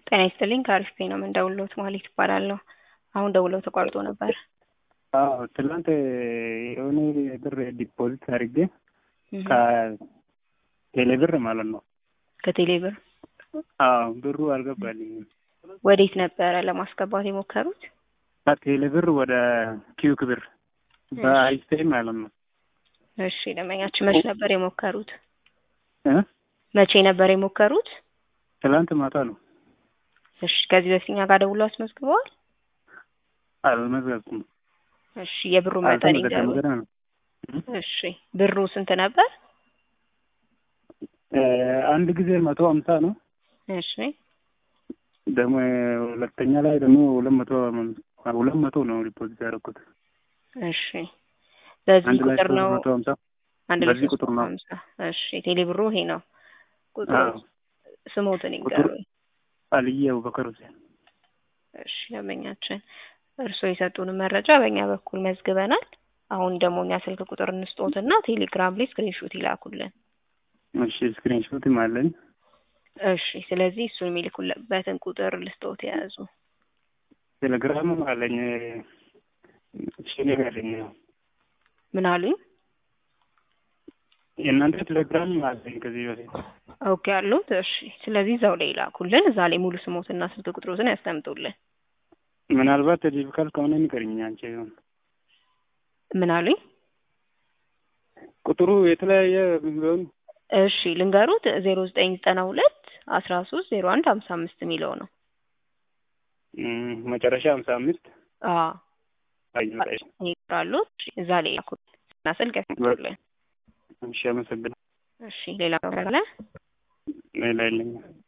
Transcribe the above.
ጤና ይስጥልኝ ከአሪፍ ፔ ነው የምንደውልዎት ማለት ይባላለሁ። አሁን ደውለው ተቋርጦ ነበር። አዎ ትላንት የሆነ ብር ዲፖዚት አድርጌ ከቴሌ ብር ማለት ነው። ከቴሌ ብር አዎ ብሩ አልገባልኝም። ወዴት ነበረ ለማስገባት የሞከሩት? ከቴሌ ብር ወደ ኪዩክ ብር በአይስቴ ማለት ነው። እሺ ደንበኛችን መቼ ነበር የሞከሩት? እ መቼ ነበር የሞከሩት? ትላንት ማታ ነው። እሺ ከዚህ በፊት እኛ ጋር ደውለው አስመዝግበዋል? አልመዘገብኩም። እሺ የብሩ መጠን ይንገሩ። ገና ነው። እሺ ብሩ ስንት ነበር? አንድ ጊዜ መቶ ሀምሳ ነው። እሺ ደግሞ ሁለተኛ ላይ ደግሞ ሁለት መቶ ሁለት መቶ ነው ዲፖዚት ያደረኩት። እሺ በዚህ አንድ ላይ ቁጥር ሶስት ነው መቶ ሀምሳ አንድ ላይ በዚህ ሶስት ቁጥር መቶ ነው። ሀምሳ እሺ ቴሌ ብሩ ይሄ ነው ቁጥሩ። አዎ። ስሞትን ቁጥሩ ይንገሩኝ። አልዬ አቡበከር ሁሴን። እሺ ደንበኛችን እርስዎ የሰጡንን መረጃ በእኛ በኩል መዝግበናል። አሁን ደግሞ እኛ ስልክ ቁጥር እንስጦትና ቴሌግራም ላይ ስክሪንሾት ይላኩልን። እሺ ስክሪንሾትም አለኝ። እሺ ስለዚህ እሱን የሚልኩበትን ቁጥር ልስጦት የያዙ ቴሌግራምም አለኝ። እሺ እኔ ጋር አለኝ። ምን አሉኝ? የእናንተ ቴሌግራም አለኝ ከዚህ በፊት ኦኬ አሉት። እሺ ስለዚህ እዛው ላይ ይላኩልን። እዛ ላይ ሙሉ ስሞትና ስልክ ቁጥሮትን ያስቀምጡልን። ምናልባት ዲፊካልት ከሆነ ንገሪኝ አንቺ። ምን አሉኝ? ቁጥሩ የተለያየ ቢሆን እሺ ልንገሩት ዜሮ ዘጠኝ ዘጠና ሁለት አስራ ሶስት ዜሮ አንድ ሀምሳ አምስት የሚለው ነው። እም፣ መጨረሻ ሀምሳ አምስት አዎ አይዞሽ። ይጥራሉ። እዛ ላይ ይላኩልን እና ስልክ ያስቀምጡልን። እሺ አመሰግናለሁ። እሺ ሌላ ካለ ሌላ የለኝም።